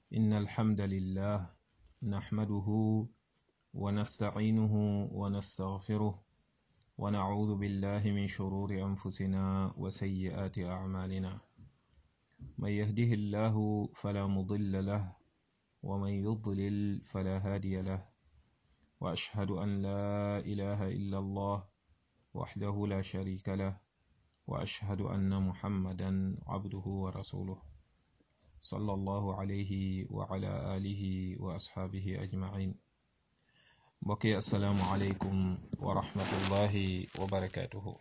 إن الحمد لله نحمده ونستعينه ونستغفره ونعوذ بالله من شرور أنفسنا وسيئات أعمالنا من يهده الله فلا مضل له ومن يضلل فلا هادي له وأشهد أن لا إله إلا الله وحده لا شريك له وأشهد أن محمدا عبده ورسوله صلى الله عليه وعلى آله وأصحابه أجمعين بقي السلام عليكم ورحمة الله وبركاته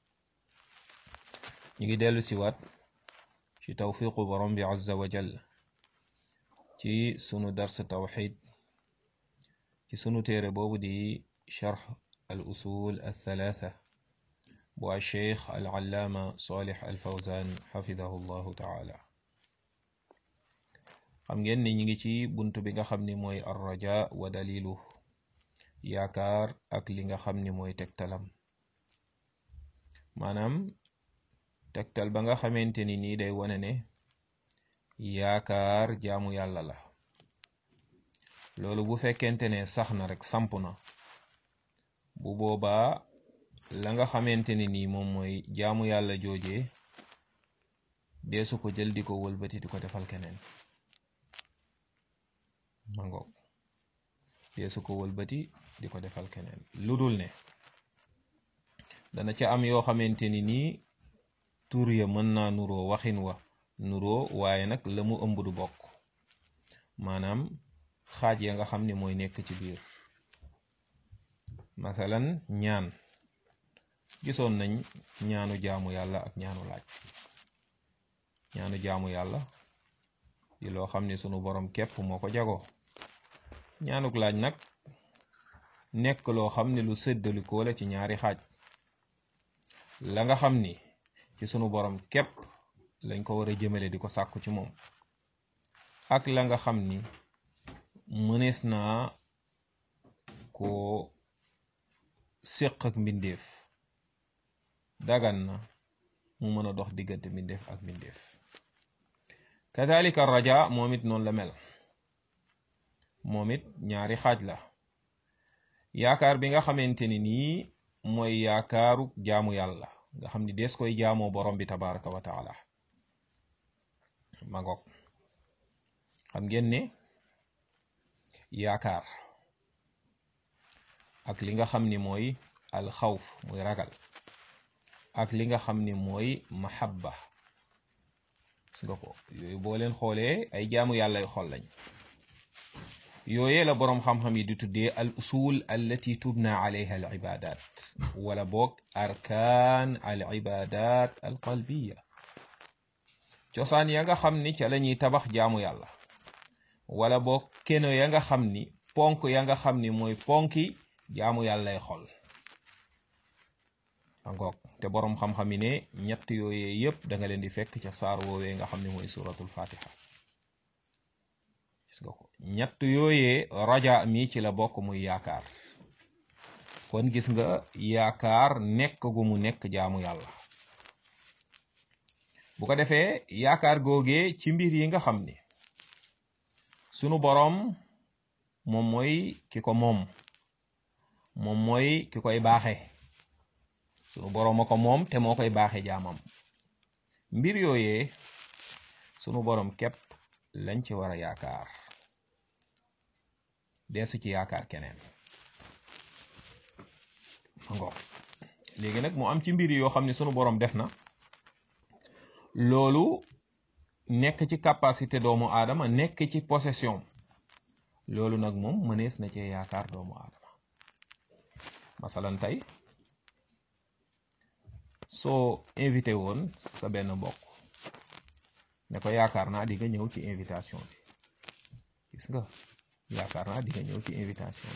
نيجي ديلو سيوات ci tawfiqu borom bi azza wa jall ci sunu dars tawxid ci sunu téere boobu di charx al usul al thalatha bu al cheikh al allaama salih al fawzan xafidahu llahu taala xam ngeen ni ñi ngi ci bunt bi nga xam ni mooy arraja wa dalilu yaakaar ak li nga xam ni mooy tegtalam maanaam tegtal ba nga xamante ni nii day wane ne yaakaar jaamu yàlla la loolu bu fekkente ne sax na rek samp na bu boobaa la nga xamante ni nii moom mooy jaamu yàlla jooje deesu ko jël di ko wëlbati di ko defal keneen mangoog deesu ko wëlbati di ko defal keneen lu dul ne dana ca am yoo xamante ni nii tur ya mën naa nuroo waxin wa nuroo waaye nag la mu ëmb du bokk maanaam xaaj ya nga xam ni mooy nekk ci biir masalan ñaan gisoon nañ ñaanu jaamu yàlla ak ñaanu laaj ñaanu jaamu yàlla di loo xam ni sunu borom képp moo ko jagoo ñaanuk laaj nag nekk loo xam ni lu séddalikoo la ci ñaari xaaj la nga xam ni ci sunu borom képp lañ ko war a jëmale di ko sàkku ci moom ak la nga xam ni mënees naa ko séq ak mbindeef dagan na mu mën a dox diggante mbindeef ak mbindeef kadalika raja moom it noonu la mel moom it ñaari xaaj la yaakaar bi nga xamante ni nii mooy yaakaaru jaamu yàlla nga xam ni dees koy jaamoo borom bi tabaraka wa taala ma ngoog xam ngeen ne yaakaar ak li nga xam ni mooy alxawf muy ragal ak li nga xam ni mooy mahabba gis nga ko yooyu boo leen xoolee ay jaamu yàlla yu xol lañ yooyee la boroom xam-xam yi di tuddee al usul allati tubna alayha al ibadat wala boog arkaan al ibadat al qalbiya cosaan ya nga xam ni ca la ñuy tabax jaamu yàlla wala boog keno ya nga xam ni ponk ya nga xam ni mooy ponki jaamu yàllay xol angoog te boroom xam-xam yi ne ñett yooyee yépp da nga leen di fekk ca saar woowee nga xam ni mooy suratul fatiha gis nga ko ñett yooyee raja mi ci la bokk muy yaakaar kon gis nga yaakaar nekk gu mu nekk jaamu yàlla bu ko defee yaakaar googee ci mbir yi nga xam ni sunu boroom moom mooy ki ko moom moom mooy ki koy baaxe sunu boroom a ko moom te moo koy baaxe jaamam mbir yooyee sunu boroom képp lañ ci war a yaakaar deesu ci yaakaar keneen ngoog léegi nag mu am ci mbir yoo xam ne sunu boroom def na loolu nekk ci capacité doomu aadama nekk ci possession loolu nag moom mënees na cee yaakaar doomu aadama masalan tey soo invité woon sa benn mbokk ne ko yaakaar naa di nga ñëw ci invitation bi gis nga yaakaar naa di nga ñëw ci invitation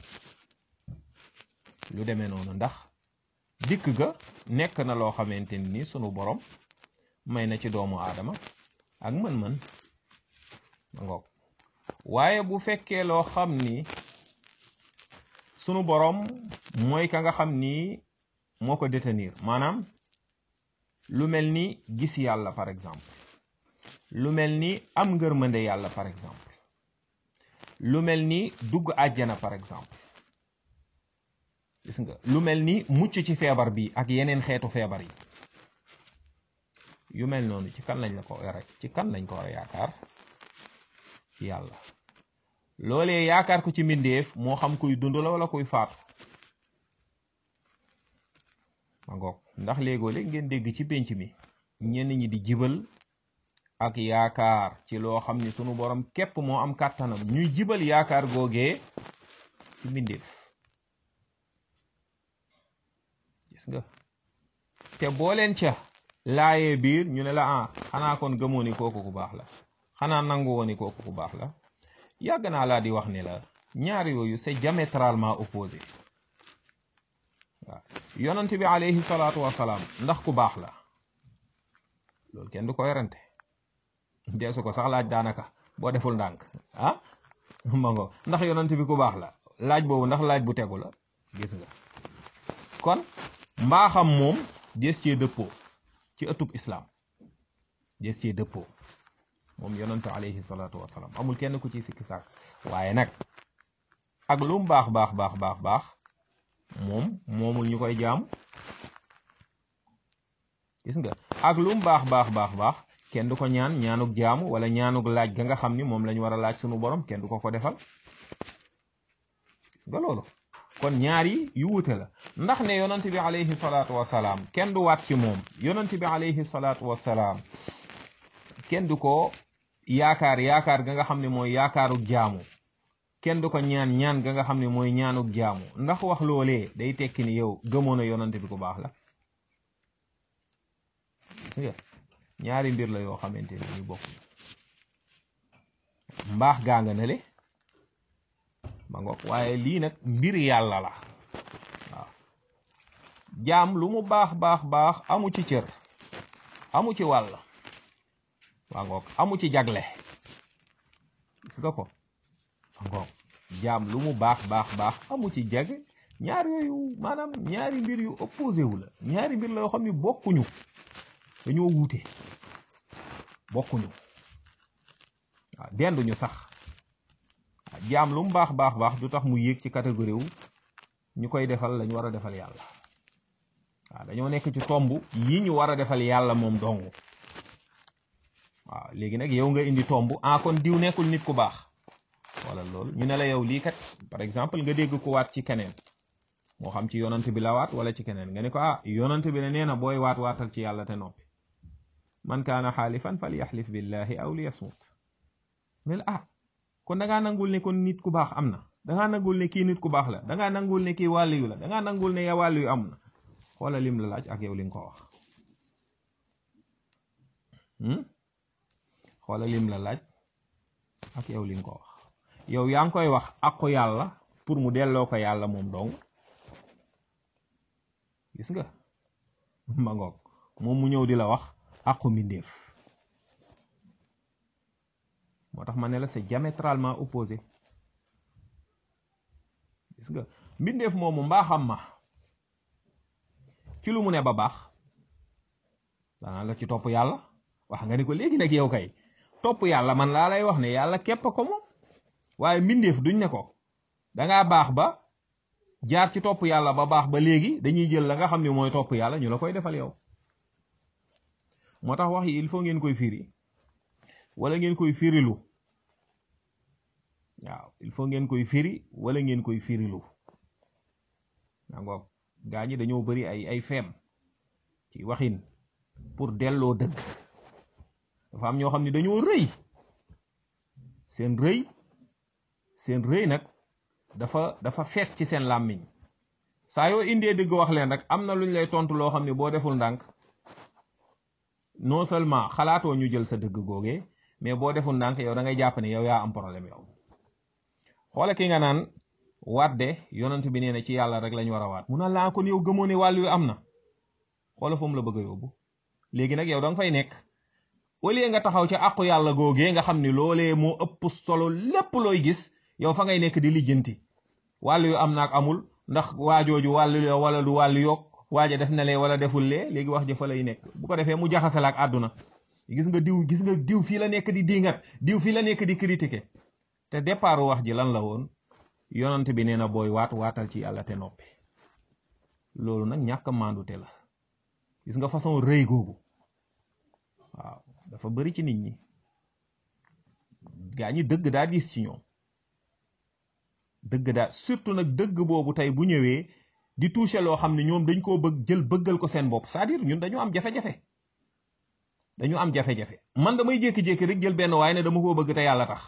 bi lu demee noonu ndax dikk ga nekk na loo xamante ni sunu borom may na ci doomu aadama ak mën-mën ma ngoog waaye bu fekkee loo xam ni sunu borom mooy ka nga xam ni moo ko détenir maanaam lu mel ni gis yàlla par exemple lu mel ni am ngërmande yàlla par exemple lu mel ni dugg àjjana par exemple gis nga lu mel ni mucc ci feebar bi ak yeneen xeetu feebar yi yu mel noonu ci kan lañ la ko rek ci kan lañ ko war a yaakaar ci yàlla loolee yaakaar ko ci mbindeef moo xam kuy dund la wala kuy faatu ma ngoog ndax léegoo léeg ngeen dégg ci pénc mi ñenn ñi di jibal ak yaakaar ci loo xam ni sunu borom képp moo am kàttanam ñuy jibal yaakaar googee ci mbindeef gis nga te boo leen ca laayee biir ñu ne la ah xanaa kon gëmoo ni kooku ku baax la xanaa nangu woo ni kooku ku baax la yàgg naa laa di wax ni la ñaar yooyu c'est diamétralement opposé waaw yonent bi alayhi salaatu wasalaam ndax ku baax la loolu kenn du ko yorante deesu ko sax laaj daanaka boo deful ndànk ah ma ngo ndax yonent bi ku baax la laaj boobu ndax laaj bu tegu la gis nga kon mbaaxam moom des cee dëppoo ci ëttub islam des cee dëppoo moom yonent alayhi salaatu wasalaam amul kenn ku ci sikki sàkk waaye nag ak lu mu baax baax baax baax baax moom moomul ñu koy jaamu gis nga ak lu mu baax baax baax baax kenn du ko ñaan ñaanuk jaamu wala ñaanuk laaj ga nga xam ni moom lañ war a laaj sunu borom kenn du ko ko defal gis nga loolu kon ñaar yi yu wute la ndax ne yonent bi alayhi salaatu wasalaam kenn du waat ci moom yonent bi alayhi salaatu wasalaam kenn du ko yaakaar yaakaar ga nga xam ne mooy yaakaaruk jaamu kenn du ko ñaan ñaan ga nga xam ne mooy ñaanuk jaamu ndax wax loolee day tekki ni yow gëmoon a yonante bi ku baax la gis nga ñaari mbir la yoo xamante ne ñu bokk mbaax gaa nga nele ma ngoog waaye lii nag mbir yàlla la waaw jaam lu mu baax baax baax amu ci cër amu ci wàll waa ngoog amu ci jagle gis nga ko ngoog jaam lu mu baax baax baax amu ci jag ñaar yooyu maanaam ñaari mbir yu opposé wu la ñaari mbir la yoo xam ne bokkuñu dañoo wuute bokkuñu waaw denduñu sax jaam lu mu baax baax baax du tax mu yéeg ci catégorie wu ñu koy defal lañu war a defal yàlla waaw dañoo nekk ci tomb yi ñu war a defal yàlla moom dong waaw léegi nag yow nga indi tomb ah kon diw nekkul nit ku baax wala loolu ñu ne la yow lii kat par exemple nga dégg ko waat ci keneen moo xam ci yonant bi la waat wala ci keneen nga ne ko ah yonant bi ne nee na booy waat waatal ci yàlla te noppi man kaana xaalifan fal yaxlif billahi aw li yasmut mais ah kon da ngaa nangul ne kon nit ku baax am na da ngaa nangul ne kii nit ku baax la da ngaa nangul ne kii wàllu yu la da ngaa nangul ne ya wàllu yu am na xoola lim la laaj ak yow li nga ko wax xoola lim la laaj ak yow li nga ko wax yow yaa ngi koy wax aqu yàlla pour mu delloo ko yàlla moom dong gis nga ma ngoog moom mu ñëw di la wax aqu mbindeef moo tax ma ne la c'est diamétralement opposé gis nga mbindeef moomu mbaaxam ma ci lu mu ne ba baax danaa la ci topp yàlla wax nga ni ko léegi nag yow kay topp yàlla man laa lay wax ne yàlla képp ko moom waaye mbindeef duñ ne ko dangaa baax ba jaar ci topp yàlla ba baax ba léegi dañuy jël la nga xam ne mooy topp yàlla ñu la koy defal yow moo tax wax yi il faut ngeen koy firi wala ngeen koy firilu waaw il faut ngeen koy firi wala ngeen koy firilu nangoog gaa ñi dañoo bari ay ay feem ci waxin pour delloo dëgg dafa am ñoo xam ne dañoo rëy seen rëy seen rëy nag dafa dafa fees ci seen làmmiñ saa yoo indee dëgg wax leen rek am na luñ lay tontu loo xam ne boo deful ndànk non seulement xalaatoo ñu jël sa dëgg googee mais boo deful ndànk yow da ngay jàpp ne yow yaa am problème yow xoole ki nga naan waat de yonent bi nee na ci yàlla rek lañ war a waat mun a laa kon yow gëmoo ne wàll yu am na xoola fu mu la bëgg a yóbbu léegi nag yow da nga fay nekk au lieu nga taxaw ci àqu yàlla googee nga xam ne loolee moo ëpp solo lépp looy gis yow fa ngay nekk di lijjanti wàll yu am naak amul ndax waajooju wàllu yoo wala du wàllu yokk waaja def na lee wala deful lee léegi wax ja fa lay nekk bu ko defee mu jaxasal ak àdduna gis nga diw gis nga diw fii la nekk di dingat diw fii la nekk di critiquer te départ wax ji lan la woon yonent bi nee na booy waat waatal ci yàlla te noppi loolu nag ñàkk maandute la gis nga façon rëy googu waaw dafa bari ci nit ñi gaa ñi dëgg daa diis ci ñoom dëgg daa surtout nag dëgg boobu tey bu ñëwee di toucher loo xam ne ñoom dañ koo bëgg jël bëggal ko seen bopp c'est-à-dire ñun dañu am jafe-jafe dañu am jafe-jafe man damay jékki-jékki rek jël benn waaye ne dama koo bëgg te yàlla tax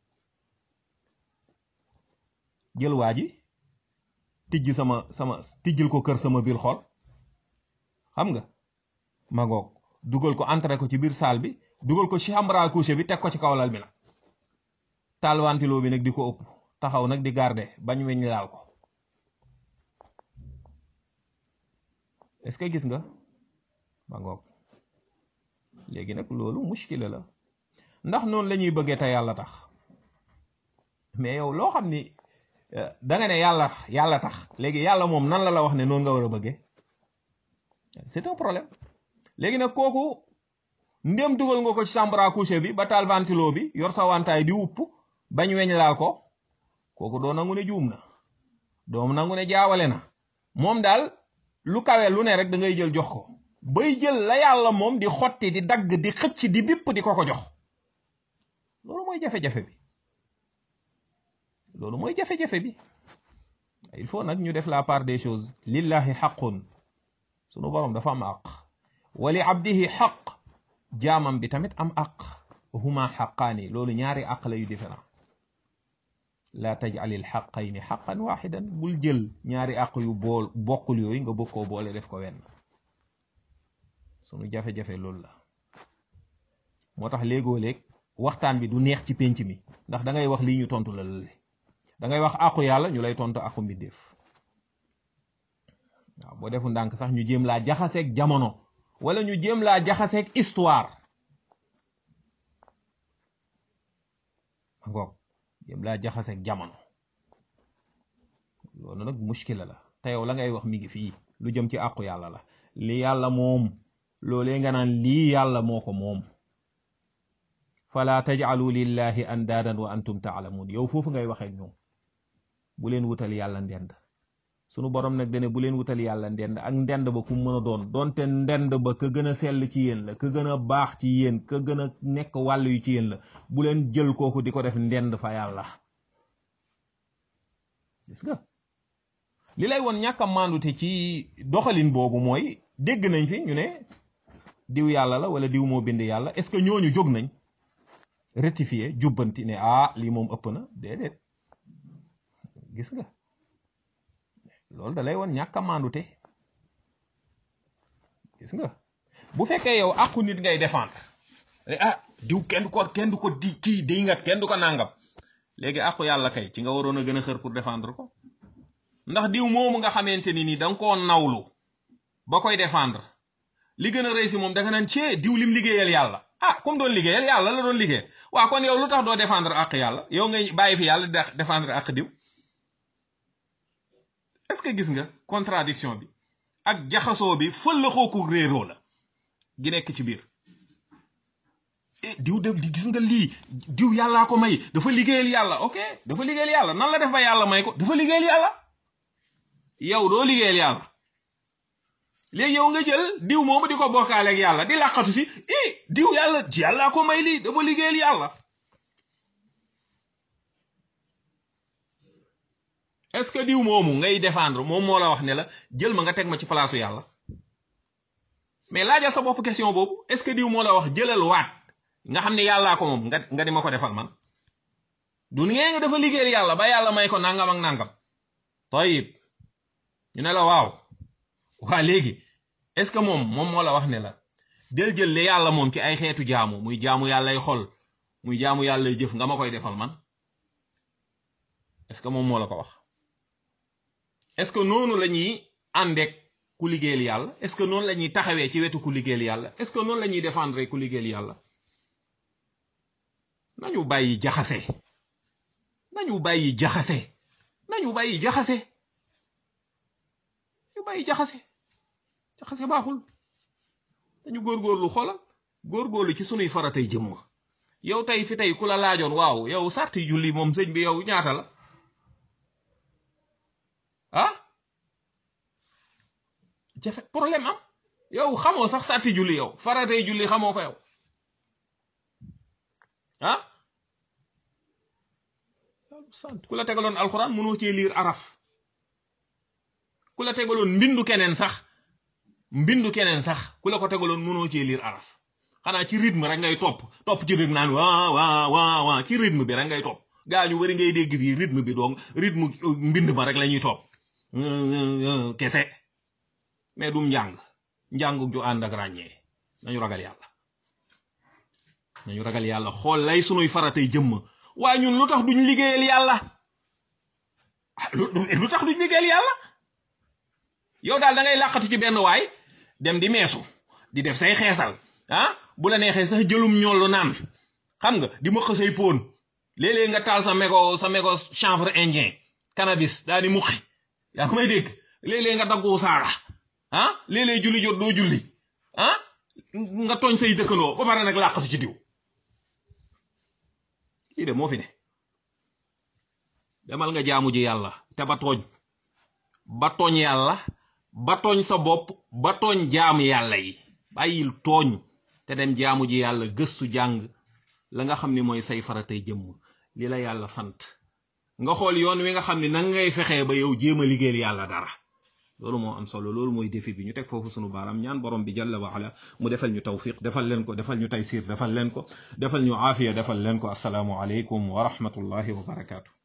jël waa ji tijj sama sama tijjil ko kër sama biir xol xam nga ma ngoog dugal ko entré ko ci biir salle bi dugal ko chambre à coucher bi teg ko ci kaw lal bi nag taal ventilo bi nag di ko ëpp taxaw nag di garder bañ weñ laal ko est-ce que gis nga ma ngoog léegi nag loolu muskila la ndax noonu la ñuy bëggee te yàlla tax mais yow loo xam ni da nga ne yàlla yàlla tax léegi yàlla moom nan la la wax ne noonu nga war a bëggee c'est un problème léegi nag kooku ndéem dugal nga ko ci chambre à coucher bi ba taal ventilo bi yor sa wantaay di wupp bañ weñ laal ko kooku doo nangu ne juum na doom nangu ne jaawale na moom daal lu kawe lu ne rek da ngay jël jox ko bay jël la yàlla moom di xotti di dagg di xëcc di bipp di ko ko jox loolu mooy jafe-jafe bi loolu mooy jafe-jafe bi il faut nag ñu def la part des choses lillahi xaqun sunu borom dafa am àq wali abdihi xaq jaamam bi tamit am àq huma xaqaani loolu ñaari àq la yu différent la tajalil xaqayni xaqan waxidan bul jël ñaari àq yu bool bokkul yooyu nga bëgg koo boole def ko wenn sunu jafe-jafe loolu la moo tax léegoo léeg waxtaan bi du neex ci pénc mi ndax da ngay wax lii ñu tontu la lale da ngay wax àqu yàlla ñu lay tontu àqu mbindeef waaw boo defu ndànk sax ñu jéem laa jaxaseeg jamono wala ñu jéem laa jaxaseeg histoire ngoog jéem laa jaxaseeg jamono loolu nag muskila la te yow la ngay wax mi ngi fii lu jëm ci àqu yàlla la li yàlla moom loolee nga naan lii yàlla moo ko moom fala tajcalu lillahi andaadan wa antum taalamuun yow foofu ngay waxee ñoom bu leen wutal yàlla ndend sunu borom nag dane bu leen wutal yàlla ndend ak ndend ba ku mën a doon doonte ndend ba ka gën a sell ci yéen la ka gën a baax ci yéen ka gën a nekk wàll yu ci yéen la bu leen jël kooku di ko def ndend fa yàlla gis nga li lay woon ñàkk a mandute ci doxalin boobu mooy dégg nañ fi ñu ne diw yàlla la wala diw moo bind yàlla est-ce que ñooñu jóg nañ rectifier jubbanti ne ah lii moom ëpp na déedéet gis nga loolu da lay woon ñàkk a mandute gis nga bu fekkee yow àqu nit ngay défendre ah diw kenn du ko kenn du ko di kii di ngat kenn du ko nàngam léegi àqu yàlla kay ci nga waroon a gën a xër pour défendre ko ndax diw moomu nga xamante ni nii da nga koo nawlu ba koy défendre li gën a rëy si moom da nga naan cee diw lim liggéeyal yàlla ah comme doon liggéeyal yàlla la doon liggéeyal waa kon yow lu tax doo défendre àq yàlla yow ngay bàyyi fi yàlla di défendre àq diw est-ce que gis nga contradiction bi ak jaxasoo bi fëllaxoo ko réeroo la gi nekk ci biir diw de di gis nga lii diw yàllaa ko may dafa liggéeyal yàlla ok dafa liggéeyal yàlla nan la def ba yàlla may ko dafa liggéeyal yàlla yow doo liggéeyal yàlla léegi yow nga jël diw moomu di ko bokkaale ak yàlla di làqatu si i diw yàlla yàllaa ko may lii dafa liggéeyal yàlla est-ce que diw moomu ngay défendre moom moo la wax ne la jël ma nga teg ma ci palaasu yàlla mais laajal sa bopp question boobu est-ce que diw moo la wax jëlal waat nga xam ne yàllaa ko moom nga nga di ma ko defal man du ngee nga dafa liggéeyal yàlla ba yàlla may ko nangam ak nangam tayib ñu ne la waaw waa léegi est-ce que moom moom moo la wax ne la del jël li yàlla moom ci ay xeetu jaamu muy jaamu yàllay xol muy jaamu yàllay jëf nga ma koy defal man est-ce que moom moo la ko wax est-ce que noonu la ñuy àndeek ku liggéeyal yàlla est-ce que noonu la ñuy taxawee ci wetu ku liggéeyal yàlla est-ce que noonu la ñuy défendre ku liggéeyal yàlla nañu bàyyi jaxase nañu bàyyi jaxase nañu bàyyi jaxase ñu bàyyi jaxase jaxase baaxul dañu góorgóorlu xoolal góorgóorlu ci sunuy faratay jëmm yow tey fi tey ku la laajoon waaw yow sarti julli moom sëñ bi yow ñaata la ah jafe problème am yow xamoo sax sarti julli yow faratay julli xamoo ko yow ah sant ku la tegaloon alxuraan mënoo cee liir araf ku la tegaloon mbindu keneen sax mbindu keneen sax ku la ko tegaloon mënoo cee liir araf xanaa ci rythme rek ngay topp topp ci rythme naan waa waa waa waa ci rythme bi rek ngay topp gaa ñu wari ngay dégg fii rythme bi donc rythme mbind ma rek la ñuy topp kese mais dum njàng njàng ju ànd ak ràññee nañu ragal yàlla nañu ragal yàlla xool lay sunuy faratay jëmm waaye ñun lu tax duñ liggéeyal yàlla lu tax duñ liggéeyal yàlla yow daal da ngay làqatu ci benn waay dem di meesu di def say xeesal ah bu la neexee sax jëlum ñollu naan xam nga di ma xësay póon léeg-léeg nga taal sa mégo sa mégo chanvre indien cannabis daa di muqi yaa ngi may dégg léeg-léeg nga daggu saara ah léeg-léeg julli jot doo julli ah nga tooñ say dëkkandoo ba pare nag làqatu ci diw lii de moo fi ne demal nga jaamu ji yàlla te ba tooñ ba tooñ yàlla ba tooñ sa bopp ba tooñ jaamu yàlla yi bàyyil tooñ te dem jaamu ji yàlla gëstu jàng la nga xam ni mooy say faratay jëmm li la yàlla sant nga xool yoon wi nga xam ni nan ngay fexee ba yow jéem a liggéeyal yàlla dara loolu moo am solo loolu mooy défi bi ñu teg foofu sunu baaraam ñaan borom bi jalla wa ala mu defal ñu tawfiq defal leen ko defal ñu taysir defal leen ko defal ñu aafiya defal leen ko asalaamu aleykum wa rahmatullahi wa barakaatu